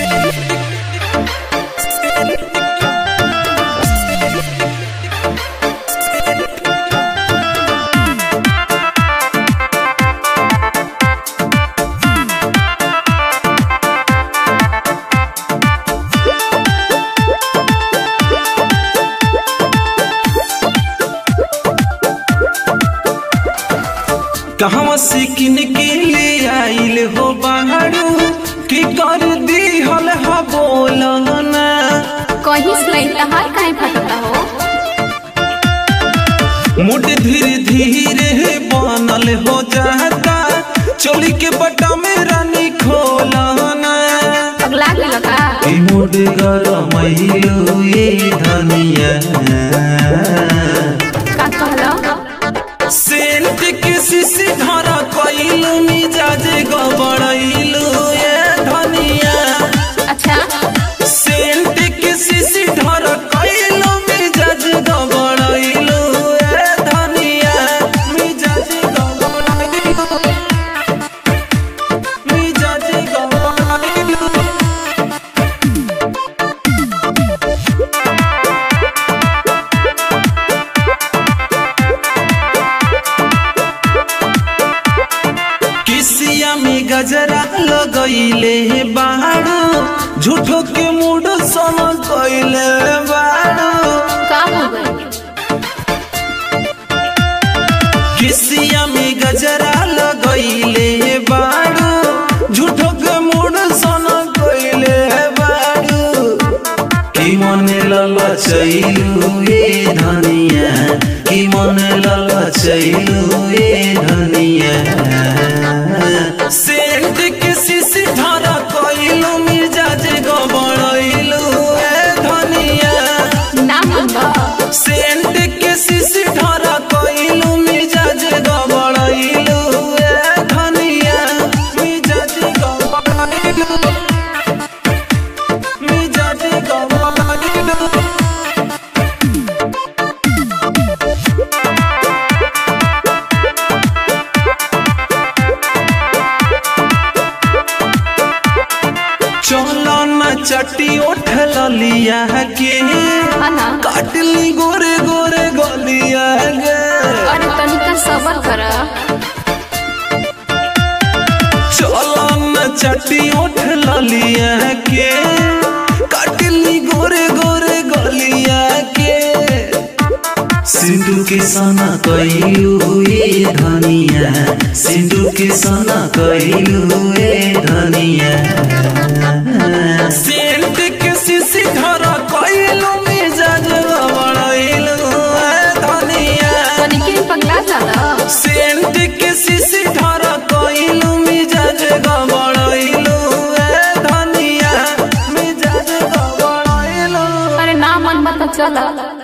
कहवा से किन के ले आइल हो बाहरू की कर दी हल हा बोलना कहीं से तहार काहे फटता हो मुड धीरे धीरे बनल हो जाता चोली के बटा में रानी खोलना अगला के लगा ई मुड गरमैलो ये धनिया का कहलो सेंट के सिसी धरा कइलू मिजाज गबड़ैलू ये धनिया अच्छा सेंट के सिसी धरा कइलू मिजाज गबड़ैलू ये धनिया मिजाज गबड़ैलू मिजाज गबड़ैलू किसिया में गजरा लगैले बाड़ू झूठो के मूड सम कैले बाड़ू का हो गई किसिया में गजरा लगैले बाड़ू झूठो के मूड सम कैले बाड़ू की मन ललचैलू ए धनिया की मन ललचैलू ए धनिया सेंट के सिसी धरा कइलू मिर्जाज गबड़ैलू ए धनिया ना मनबा सेंट के सिसी धरा कइलू मिर्जाज गबड़ैलू ए धनिया मिर्जाज गबड़ैलू मिर्जाज गबड़ैलू चलो न चटी उठल लिया के ना काटली गोरे गोरे गलिया गे अरे तनिका सबर कर चलो न चटी उठल लिया के काटली गोरे गोरे गलिया के सिंधु के सना कइलू ए धनिया सिंधु के सना कइलू ए धनिया सेंट के सिसी धरा कइलू मिजाज गबड़ैलू ए धनिया तनिके पगला जाला सेंट के सिसी धरा कइलू मिजाज गबड़ैलू ए धनिया मिजाज गबड़ैलू अरे ना मन मत चला